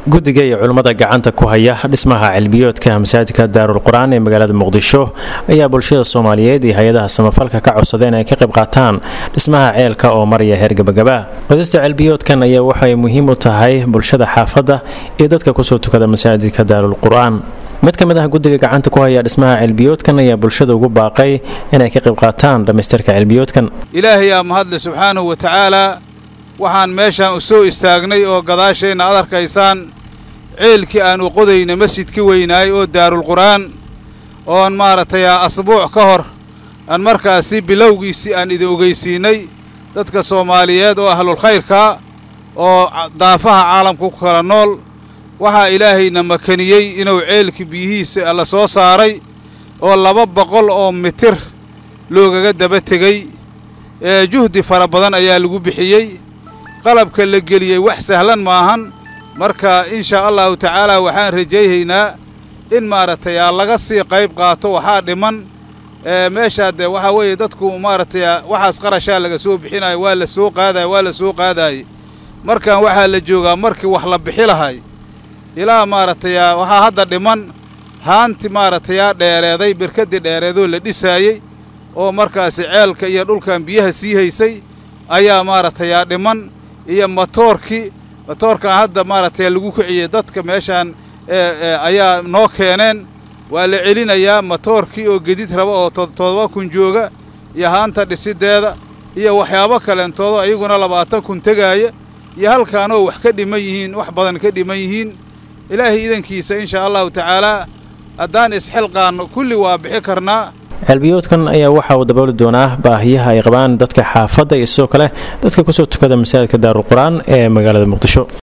guddiga iyo culimmada gacanta ku haya dhismaha cilmiyoodka masaajidka daarul qur-aan ee magaalada muqdisho ayaa bulshada soomaaliyeed iyo hay-adaha samafalka ka codsadeen ay ka qayb qaataan dhismaha ceelka oo maraya heer gabagaba qodista cilmiyoodkan ayaa waxay muhiim u tahay bulshada xaafadda iyo dadka kusoo tukada masaajidka daarul qur-aan mid ka mid ah guddiga gacanta ku haya dhismaha cilmiyoodkan ayaa bulshada ugu baaqay inay ka qayb qaataan dhammaystirka cilmiyoodkan ilaahay aa mahadle subxaanahu wa tacaalaa waxaan meeshaan u soo istaagnay oo gadaasheenna ad arkaysaan ceelkii aan u qodayna masjidka weynaay oo daarulqur'aan oon maaragtay asbuuc ka hor aan markaasi bilowgiisii aan idin ogeysiinnay dadka soomaaliyeed oo ahlulkhayrkaa oo daafaha caalamka ku kala nool waxaa ilaahayna makaniyey inuu ceelkii biyihiisa la soo saaray oo laba boqol oo mitir loogaga daba tegey ee juhdi fara badan ayaa lagu bixiyey qalabka la geliyey wax sahlan maahan marka in shaa allahu tacaalaa waxaan rajayhaynaa in maaragtay aa laga sii qayb qaato waxaa dhiman meeshaa dee waxaa weeye dadku maaragtay waxaas qarashaa laga soo bixinayo waa la soo qaadaya waa la soo qaadaayey markan waxaa la joogaa markii wax la bixi lahay ilaa maaragtay waxaa hadda dhiman haanti maaragtayaa dheereeday birkaddii dheereedoo la dhisaayey oo markaasi ceelka iyo dhulkan biyaha sii haysay ayaa maaragtayaa dhiman iyo matoorkii matoorkan hadda maaragtay lagu kiciyey dadka meeshaan ayaa noo keeneen waa la celinayaa matoorkii oo gedid raba oo toddoba kun jooga iyo haanta dhisiddeeda iyo waxyaabo kaleentoodo ayaguna labaatan kun tegaaya iyo halkaanoo wax ka dhiman yihiin wax badan ka dhiman yihiin ilaahay idankiisa in shaa allahu tacaalaa haddaan isxilqaanno kulli waa bixi karnaa celbiyoodkan ayaa waxa uu dabooli doonaa baahiyaha ay qabaan dadka xaafadda iyo sidoo kale dadka kusoo tukada masaajidka daarul qur-aan ee magaalada muqdisho